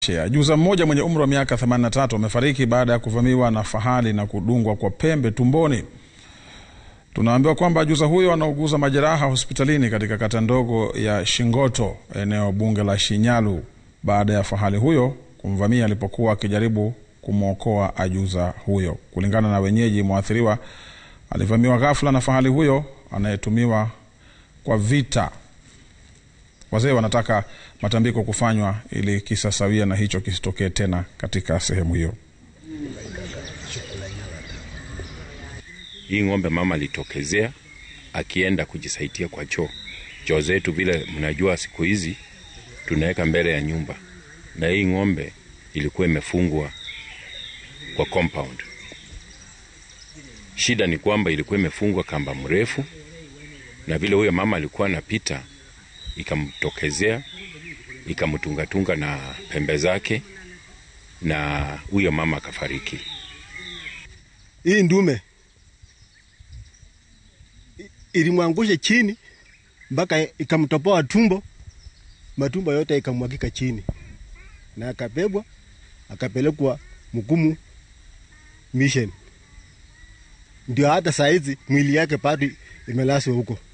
Ajuza mmoja mwenye umri wa miaka 83 amefariki baada ya kuvamiwa na fahali na kudungwa kwa pembe tumboni. Tunaambiwa kwamba ajuza huyo anauguza majeraha hospitalini katika kata ndogo ya Shingoto, eneo bunge la Shinyalu, baada ya fahali huyo kumvamia alipokuwa akijaribu kumwokoa ajuza huyo. Kulingana na wenyeji, mwathiriwa alivamiwa ghafla na fahali huyo anayetumiwa kwa vita. Wazee wanataka matambiko kufanywa ili kisa sawia na hicho kisitokee tena katika sehemu hiyo. Hii ng'ombe mama alitokezea akienda kujisaidia kwa choo. Choo zetu vile mnajua, siku hizi tunaweka mbele ya nyumba, na hii ng'ombe ilikuwa imefungwa kwa compound. Shida ni kwamba ilikuwa imefungwa kamba mrefu, na vile huyo mama alikuwa anapita ikamtokezea ikamtungatunga na pembe zake, na huyo mama akafariki. Hii ndume ilimwangusha chini mpaka ikamtopoa tumbo, matumbo yote ikamwagika chini, na akabebwa akapelekwa Mkumu mission. Ndio hata saizi mwili yake bado imelaswa huko.